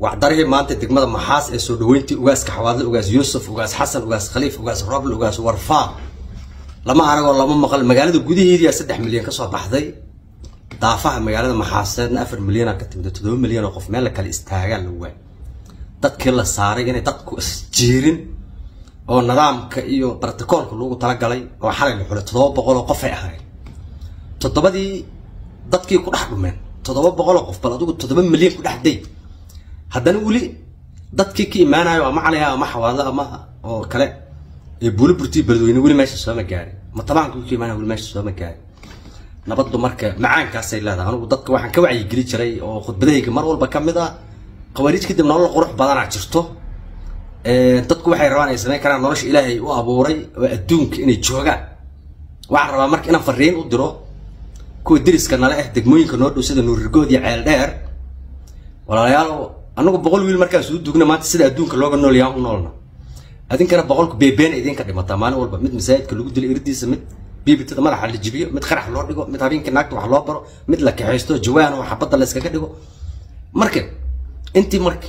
wacdarihii maanta degmada maxaas ee soo dhaweyntii ugaaska xawaadle ugaas yuusuf ugaas xasan ugaas khaliif ugaas roble ugaas warfaa lama aragoo lama maqal magaalada gudaheediyaa saddex milyan kasoo baxday daafaha magaalada maxaaseedna afar milyana ka timid toddoba milyan oo qof meel la kale istaagaa la waay dadkii la saaray inay dadku isjiirin oo nidaamka iyo barticoolka lagu talagalay oo xalay la xulay toddoba boqol oo qof ay ahayd toddobadii dadkii ku dhex dhumeen toddoba boqol oo qof bal adigu toddoba milyan ku dhex day haddana weli dadkii ka imaanayo ama calaya ama xawaadle ama oo kale ee buuli burtii beledweyne weli meesha sooma gaarin ma tabaanka ka imaanaya weli meesha sooma gaarin nabaddu marka macaankaasay leedahay anigu dadka waxaan ka wacyigeli jiray oo khudbadahayga mar walba ka mid ah khawaariij kadib nolol qurux badanaa jirto dadku waxay rabaan ay samayn karaan nolosha ilaahay u abuuray oo adduunka inay joogaan waxaan rabaa marka inaan fariin u diro kuwa deriska nale ah degmooyinka noo dhow sida nuurirgood iyo ceel dheer walaalayaal anagu boqol wiil markaan suu dugna maanta sida adduunka looga nool yahaan u noolna adinkana boqolku beebeena idinka dhimataa maalin walba mid masaajidka lagu dilo irdiisa mid biibitada madaxa la jibiyo mid qarax loo dhigo mid habeenkii naagta wax loo baro mid la kaxaysto jawaan oo xabadda la iskaga dhigo marka intii marka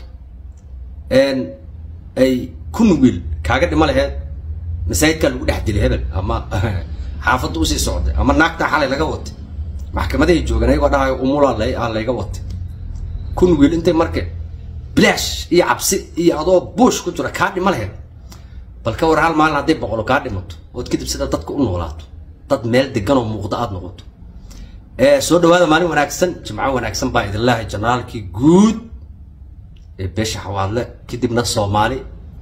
ay kun wiil kaaga dhima laheed masaajidkaa lagu dhex dilay hebel ama xaafadda usii socday ama naagtaa xalay laga watay maxkamadahay joogan ayagoo dhahayo umulaa a layga watay kun wiil intay marka bilaash iyo cabsi iyo adoo buush ku jira kaa dhima laheed bal ka war hal maalin hadday boqolo kaa dhimato ood kadib sida dadka u noolaato dad meel degan oo muuqda aada noqoto soo dhawaada maalin wanaagsan jimco wanaagsan baa idinlaahay janaalkii guud ee beesha xawaadle kadibna soomaali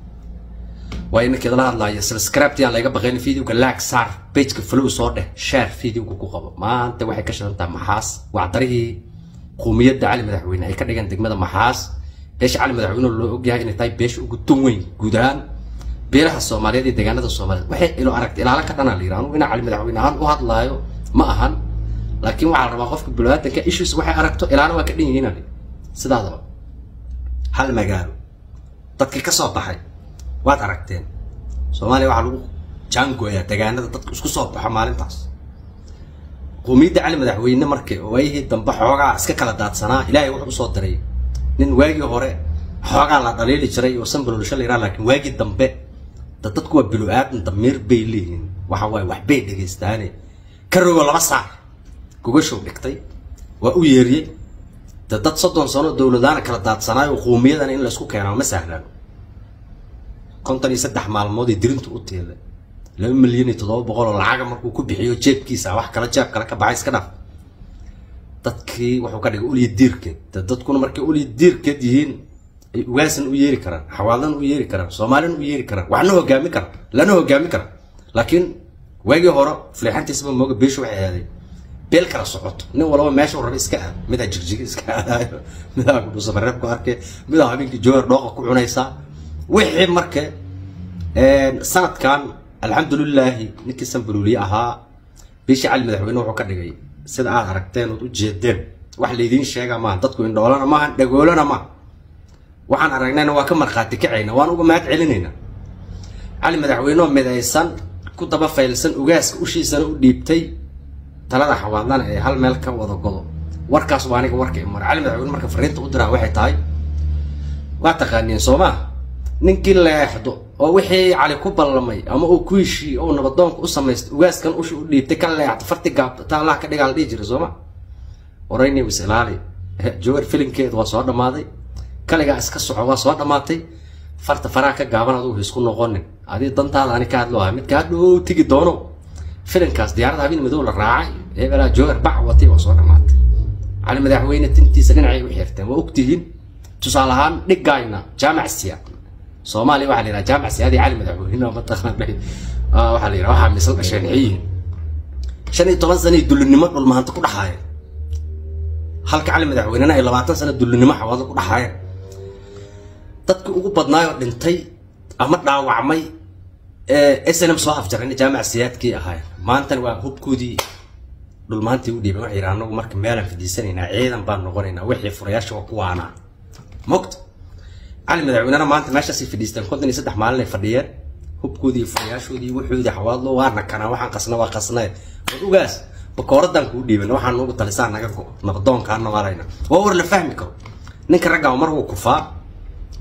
waa inankeedala hadlaayo subscribe aan laga baqayn videoga laag saar pageka flow soo dheh share videoga ku qabo maanta waxay ka shidan tahay maxaas wacdarihii quumiyadda cali madaxweyne ay ka dhigan degmada maxaas beesha cali madaxweyne loo ogyahay inay tahay beesha ugu tun weyn guud ahaan beelaha soomaaliyeed iyo deegaanada soomaaliyeed waxay ilo aragta ilaala ka dhanaa la yidhi anugu inaa cali madaxweyne ahaan u hadlaayo ma ahan laakiin waxaa la rabaa qofka bilaadanka issues waxay aragto ilaana waa ka dhan yihiin ali sidaadaba hal magaalo dadkii ka soo baxay waad aragteen soomaaliya waxaa lagu jaangooyaa deegaanada dadka isku soo baxo maalintaas quumiyadda cali madaxweyne marka waayihii dambe xoogaa iska kala daadsanaa ilaahay wuxuu usoo diray nin waagii hore xoogaa la dhaliili jiray oo sanbaloolisha la yiraha laakiin waagii dambe da dadku waa bilo aadan damiir bay leeyihiin waxa waaye waxbay dhegaystaane ka rogo laba saac gogashow dhigtay waa u yeeriyey de dad soddon sano dowladaana kala daadsanaayo quumiyadana in laysku keenaa ma sahlano konton iyo saddex maalmoodii dirintu u teelay laba milyan iyo toddoba boqol oo lacaga markuu ku bixiyo jeebkiisa wax kala jeeb kale ka baxay iska dhaaf dadkii wuxuu ka dhigay ulya diirkeed de dadkuna markay ulya diirkeed yihiin ay ugaasan u yeeri karaan xawaadan u yeeri karaan soomaalina u yeeri karaan waxna hogaami kara lana hogaami kara laakiin waagii hore fleexantiisaba mooga beesha waxay aaday beel kala socoto nin walaba meesha raba iska aad midaa jigjigi iska aadaayo midaa kudhuusamareeb ku arkay midaa habeenkii joogar dhooqa ku cunaysaa wixii marka sanadkan alxamdulilaahi ninkii sanbaluuliye ahaa beeshii cali madaxweyne wuxuu ka dhigay sida aad aragteen ood u jeedeen wax laydiin sheega maaha dadku indhoolana maaha dhagoolana maaha waxaan aragnayna waa ka markhaati kacayna waan uga mahad celinayna cali madaxweyne oo midaysan ku daba faylsan ugaaska ushiisana u dhiibtay talada xawaadlana ee hal meel ka wada godo warkaas waa aniga warka imara cali madaxweyne marka fariinta u diraa waxay tahay waa taqaaniin soo maa ninkii leexdo oo wixii cali ku ballamay ama uu ku heshiiye oo nabadoonka u samaystay ugaaskan ushi u dhiibtay ka leexdo farti gaabto ta allaha ka dhigaa la dhihi jiray sooma warayni wis ilaali jawar filinkeedu waa soo dhammaaday kaligaa iska soco waa soo dhammaatay farta faraha ka gaaban adugu isku noqonin adii dantaada ani ka hadlo aha midka hadhow tegi doono filinkaas diyaaradda habeen madow la raacay hebelaa jawar bac watay waa soo dhammaatay cali madaxweyne tintiisa dhinacay u xirteen waa ogtihiin tusaale ahaan dhigayna jaamac siya soomaaliya waxaa la yidhaha jaamac siyaadii cali madaxweyne mataqaanay waxaa la yidhaha waxaa misal dhasheen xiyiin shan iyo toban sano dullinimo dhulmahanta ku dhaxaayeen halka cali madaxweynena ay labaatan sano dullinimo xawaado ku dhaxaayeen dadkii ugu badnaayoo dhintay ama dhaawacmay snm soo afjarayna jaamac siyaadkii ahaayeen maantana waa hubkoodii dhulmaantii u dhiiban waxay yidhaha anagu marka meelaan fadhiisanaynaa ciidan baan noqonaynaa wixii furayaasha waa kuwaanaa mogta cali madaxweynena maanta meeshaasay fadhiisteen konton iyo saddex maalin ay fadhiyeen hubkoodii furayaashoodii wuxoodii xawaadlo waana kanaa waxaan qasna waa qasnae war ugaas bakooradan kuu dhiiban waxaan ugu talisaa naga go nabadoonkaana waarayna waa war la fahmi karo ninka raggaa mar wuu kufaa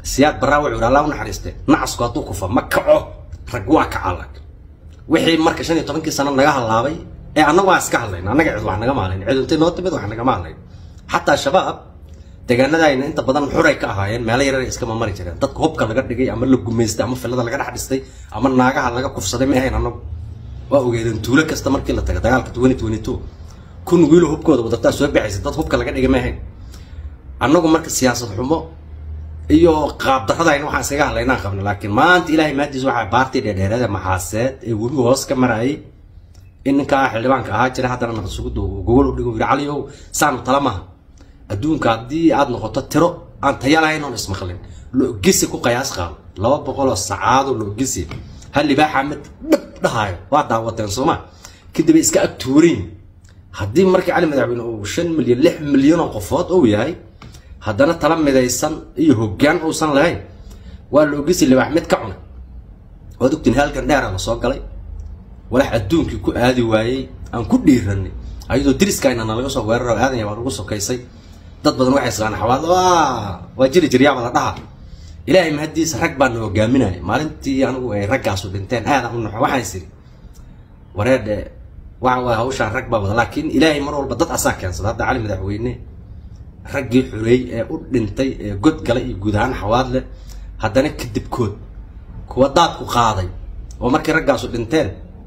siyaad baraa wuxuu yidhi allah u naxariiste nacasku hadduu kufa ma kaco rag waa kacalag wixii marka shan iyo tobankii sano naga halaabay ee annagu aan iska hadlayn annaga cid wax naga maalayn cid intay noo timid wax nagama hadlayn xataa shabaab deegaanadayna inta badan xuray ka ahaayeen meelo yarar iskama mari jireen dadka hubka laga dhigay ama la gumaystay ama filada laga dhex dhistay ama naagaha laga kufsaday ma ahayn annagu waa ogeedeen tuulo kasta markii la taga dagaalka twenty twenty two kun wiilo hubkooda wadataa soo baxaysa dad hubka laga dhigay ma ahayn annagu marka siyaasad xumo iyo qaab daradayna waxaan iskaga hadlaynaan qabna laakiin maanta ilaahay maadiis waxaa baartii dheerdheerada maxaaseed ee webiga hoos ka marayay in ninkaa xildhibaanka ahaa jira haddana nabad sugudda gogol u dhigo yidhi caliyow saanu tala maha adduunka haddii aad noqoto tiro aan taya lahayn oon ismaqlin loogisi ku qayaas qaado laba boqoloo sacaado loogisi hal libaaxa mid dhab dhahaayo waa daawateen sooma kadib ay iska ag tuurayn haddii markii cali madaxweyne uu shan milyan lix milyan oo qofood uu yahay haddana tala midaysan iyo hoggaan uusan lahayn waa loogisi libaax mid ka cunay waad ogtiin halkan dheera la soo galay walax adduunkii ku aadi waayey aan ku dhiiranay ayadoo diriskayna nalaga soo weeraro aadanya baa nagu sokaysay dad badan waxay islaan xawaad waa jiri jiryaaba la dhaha ilaahay mahadiisa rag baa na hogaaminaya maalintii anigu ay raggaasu dhinteen aadaan u naxo waxaan isiri wareedhe waxa waay hawshaan rag baa wada laakiin ilaahay mar walba dad asaa keensada hadda cali madaxweyne raggii xureey ee u dhintay ee god galay iyo guud ahaan xawaad leh haddana kadibkood kuwa daadku qaaday oo markii raggaasu dhinteen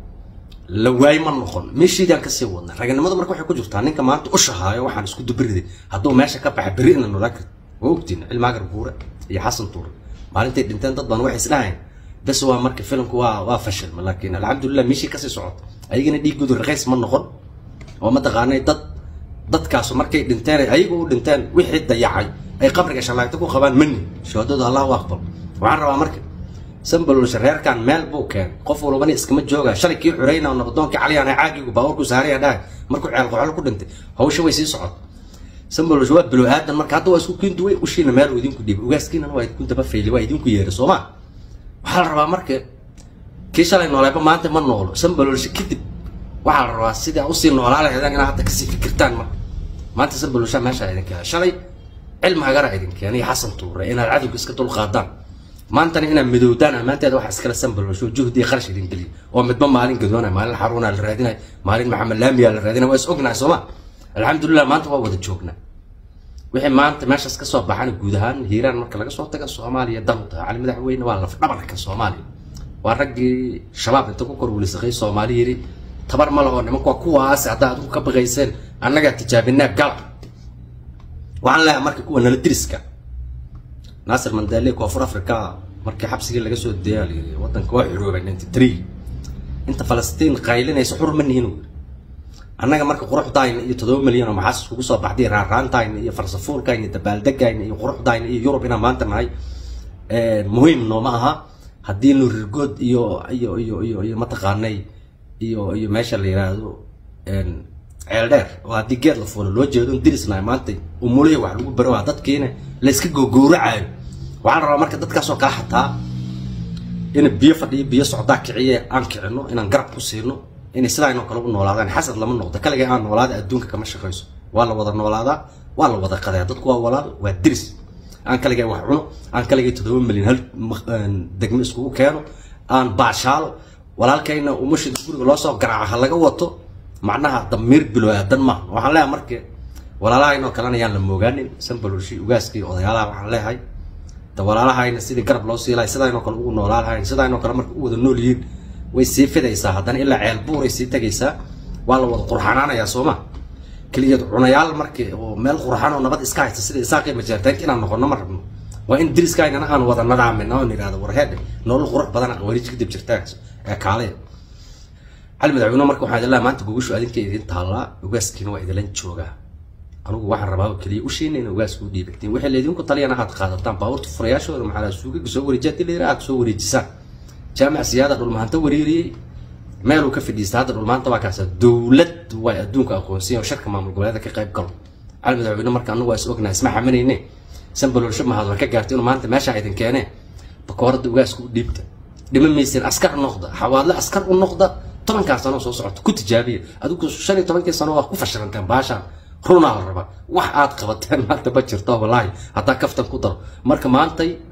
la waay ma noqon meeshiidaan kasii wadna raganimadu marka waxay ku jirtaa ninka maanta u shahaayo waxaan isku dubariday hadduu meesha ka baxa berri ina noolaa karti waa ogtiin cilmaagar buure iyo xasan tuure maalintay dhinteen dad badan waxay isdhahayn bes waa marka filimku waa waa fashilma laakiin alxamdulilah meeshii kasii socoto ayagana dhiiggoodu raqiis ma noqon oo mataqaanay dad dadkaasu markay dhinteen ayagu u dhinteen wixii dayacay ay qabriga shalaagto ku qabaan mani shahaadadu allahu aqbal waxaan rabaa marka sambalolsha reerkan meel buu keenay qof walbana iskama jooga shalay kii xurayna oo nabadoonkii caliyaan caagigu baawarku saaraya dhahay markuu ceel qoxol ku dhintay hawsha way sii socota sambalolsha waa bilo aadan marka hadda waa isku kiintu way ushiina meel uu idinku dhiibay ugaaskiinana waa idinku daba fayli waa idinku yeeray sooma waxaa la rabaa marka kii shalay nooleeba maanta ma noolo sambalolsha kadib waxaa la rabaa sidii usii noolaa lahaydaan inaad hadda kasii fikirtaan marka maanta sambalolsha meeshaa idin keenay shalay cilmi hagara idin keenay xasan tuure inaad cadowga iska dulqaadaan maantana inaad midowdaan ammaanteeda waxa iskala sambalosho juhdi iyo kharash idin geliya oo midba maalin gadoonaya maalin xaruuna la raadinaya maalin maxamed laamiya la raadinaya waa is ognahay sooma alxamdulilah maanta waa wada joognaa wixii maanta meeshaas kasoo baxana guud ahaan hiiraan marka laga soo taga soomaaliya danuta cali madaxweyne waa laf dhabarka soomaaliya waa raggii shabaab inta ku korwulisaqay soomaali yiri tabar ma laho nimanka waa kuwaas haddaa adigu ka baqayseen annagaa tijaabinaa gala waxaan leeyahay marka kuwa nala diriska naasir mandale koonfur africa markii xabsigii laga soo deeyaa layiri wadanka waa xuroobay ninety three inta falastiin qaylinaysa xur ma nihin wy annaga marka quruxdayna iyo todoba milyan oo maxaas kugu soo baxday raaraantayna iyo farsafuulkayna iyo dabaaldegayna iyo quruxdayna iyo yurub inaan maanta nahay muhiim nooma aha haddii nurirgood iyo iyo iyo iyo iyo mataqaanay iyo iyo meesha la yiraahdo ceel dheer oo haddii geed la fuulo loo jeedo dirisnahay maanta umulihii wax lagu baro waa dadkiina la iska gogowracayo waxaa la rabaa marka dadkaasoo kala xataa in biyo fadhiyo biyo socdaa kiciye aan kicino inaan garab ku siino inay sidaanoo kale u noolaadaan xasad lama noqdo kaligay aan noolaada adduunka kama shaqayso waa la wada noolaadaa waa la wada qadaya dadku waa walaal waa diris aan kaligay wax cuno aan kaligay toddoba milyan hal degmo iskugu keeno aan baashaalo walaalkayna umashida guriga loo soo garaaco ha laga wato macnaha damiir bilo aadan maaha waxaan leeyahay marka walaalahaynoo kalena yaan la moogaanin sambalolshi ugaaskii odayaalaha waxaan leeyahay da walaalahayna sidii garab loo sii lahay sidaynoo kale ugu noolaa lahayn sidaynoo kale marka u wada nool yihiin way sii fidaysaa haddana ilaa ceel buuray sii tegaysaa waa la wada qurxanaanayaa sooma keligeed cunayaal markii oo meel qurxan oo nabad iska haysta sida isaaqii majeertaanka inaan noqono ma rabno waa in diriskaynana aan wada nadaamina oon idhahdo warheedhe nolol qurux badan aqwariij kadib jirtaa ee kaalaya cali madaxweyne marka waxaa idin leeyahay maanta gogoshu adinka idin taallaa ugaaskiina waa idilan joogaa anugu waxaan rabaa oo keliya ushiina in ugaaska u dhiibagtiin waxay laydinku taliyana aad qaadataan baabuurta furayaashooda maxaa suugaga soo wareejiya hadii layidhaha aad soo wareejisaan jaamac siyaada dhulmahanta wareeriyey meeluu ka fadhiista hadda dhulmaanta waa kaasa dowlad way adduunka aqoonsiyan oo sharka maamul goboleeda ka qayb galo cali madaxweyne marka anagu waa is ognahay isma xamanayne sanbalolsho mahad war ka gaartay inuu maanta meeshaa idin keenee bakooradda ugaaska u dhiibta dhima maysin askar noqda xawaadle askar u noqda tobankaa sano soo socota ku tijaabiya adigu shan iyo tobankii sano waa ku fashilanteen baashaan runaa la rabaa wax aad qabateen maanta ma jirto wallaahi haddaa kaftan ku daro marka maantay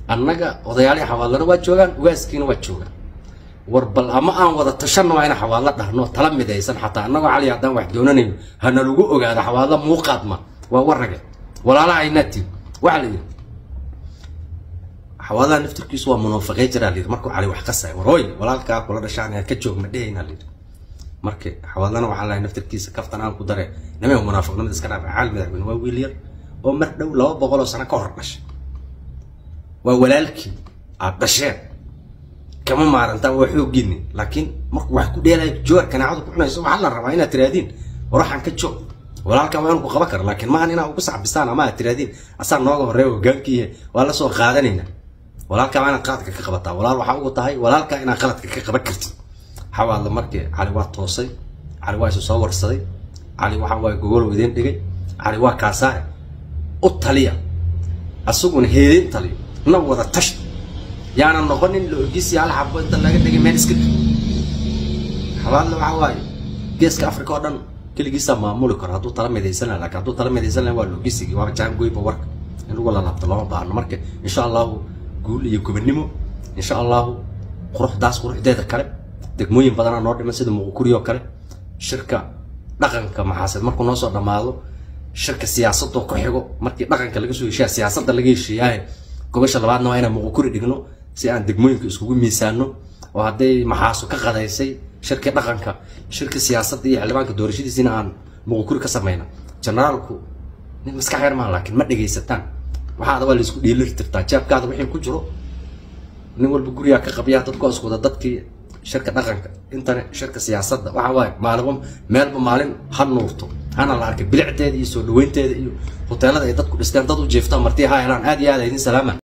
annaga odayaalihii xawaadlana waa joogaan ugaaskiina waa joogaan war bal ama aan wada tashanno waa ina xawaadlo dhahno tala midaysan xataa annagoo cali haddaan wax doonanayno hana lagu ogaado xawaadlo muuqaadma waa warrage walaalaha aynaatiin waxaa la yidhi xawaadaha naftirkiisu waa munaafiqay jiraa layidhi markuu cali wax qasay warooy walaalkaa kula dhashaan ka joog ma dhehayna layidhi marka xawaadlana waxaa lahay naftirkiisa kaftan aan ku dare nimay munaafiqnimada iska dhaafa caali madaxweyne waa wiil yar oo mar dhow laba boqol oo sano ka hor dhashay waa walaalkii aad dhasheen kama maarantaan waa xooggiini laakiin markuu wax ku dheelaya joor kanaacadu ku cunayso waxaa la rabaa inaad tiraadiin waraxan ka joog walaalkaa waa inuu ku qaban karo laakiin maahan inaa ugu sacbisaan ama aad tiraadiin asaa nooga horreeya hogaankiihe waa la soo qaadanaynaa walaalkaa waa inaad qaladka ka qabataa walaal waxaa ugu tahay walaalkaa inaad qaladka ka qaban kartid xawaadla markii cali waa toosay cali waa isu soo warsaday cali waxa waaye gogol idiin dhigay cali waa kaasaa u taliya asaguna heedin taliyo na wada tash yaana noqonin la ogisi hal xabo inta laga dhigay meel iska dhig xawaadla waxa waaye geeska africa oo dhan keligiisaa maamuli karo hadduu tala midaysan laha lakin hadduu tala midaysan laha waa logisigi waaba jaangoyba warka in lagu lalaabto lama baahno marka insha allahu guul iyo gobannimo insha allahu quruxdaas quruxdeeda kale degmooyin badanaa noo dhiman sida muqukuri oo kale shirka dhaqanka maxaaseed markuu noo soo dhammaado shirka siyaasadoo ku xigo markii dhaqanka laga soo heshiya siyaasadda laga heshiiyaahe gobasha labaadna waa inaan muqukuri dhigno si aan degmooyinka iskugu miisaano oo hadday maxaasu ka qadaysay shirkii dhaqanka shirka siyaasadda iyo xildhibaanka doorashadiisina aan muqukuri ka samayna generaalku nin maskax yar maa laakiin ma dhegaysataan waxaada waa laisku dhiilir tirtaa jeebkaada wixii ku jiro nin walba gurigaa ka qabyaa dadku isku wada dadkii shirka dhaqanka intana shirka siyaasadda waxa waaye maalinba meelba maalin ha nuurto hana la arkay bilicdeeda iyo soo dhaweynteeda iyo hoteelada ay dadku dhisteen dad u jeeftaan martii ha helaan aad iyo aad idin salaama